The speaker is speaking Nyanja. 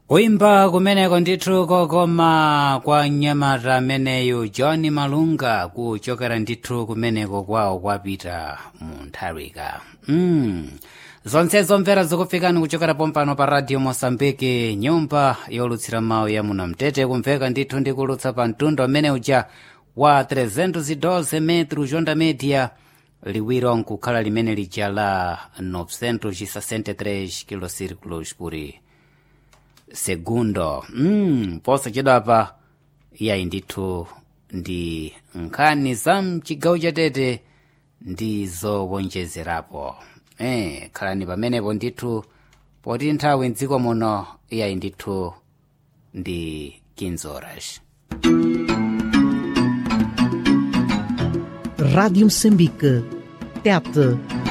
kuimba kumeneko ndithu kokoma kwa mnyamata ameneyu john malunga kuchokera ndithu kumeneko kwawo kwapita mu ntharika mm. zonsezo mvera zikufikani kuchokera pompano pa radio mosambiki nyumba yolutsira mawu ya munamtete kumveka ndithu ndikulutsa pa mtundu amene uja wa 312 metro jonda media liwiro nkukhala limene lija la 963 kilocirculos por segundo mm, posachedwapa iyayi ndithu ndi nkhani za mchigawo chatete ndi zowonjezerapo eh, khalani pamenepo ndithu poti nthawi mdziko muno iyayi ndithu ndi 15 horas Rádio Moçambique. TET